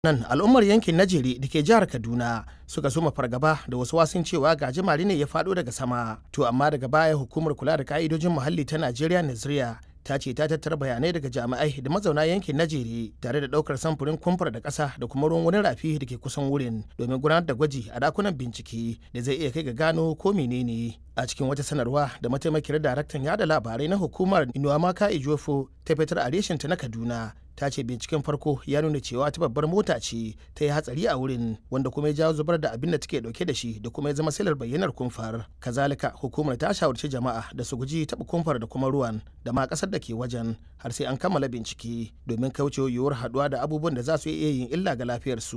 nan al'ummar yankin najeri da ke jihar kaduna suka soma fargaba da wasu wasun cewa gajimare ne ya faɗo daga sama to amma daga baya hukumar kula da ka'idojin muhalli ta najeriya naziriya ta ce ta tattara bayanai daga jami'ai da mazauna yankin najeri tare da ɗaukar samfurin kumfar da ƙasa da kuma ruwan wani rafi da ke kusan wurin domin gudanar da gwaji a dakunan bincike da zai iya kai ga gano ko menene a cikin wata sanarwa da mataimakiyar daraktan yada labarai na hukumar inuwamaka ijofo ta fitar a reshinta na kaduna ta ce binciken farko ya nuna cewa ta babbar mota ce ta yi hatsari a wurin wanda kuma ya jawo zubar da abin da take dauke da shi da kuma ya zama silar bayyanar kumfar kazalika hukumar ta shawarci jama'a da su guji taɓa kumfar da kuma ruwan da ma ƙasar da ke wajen har sai an kammala bincike domin kaucewa yiwuwar haɗuwa da abubuwan da za su iya yin illa ga lafiyarsu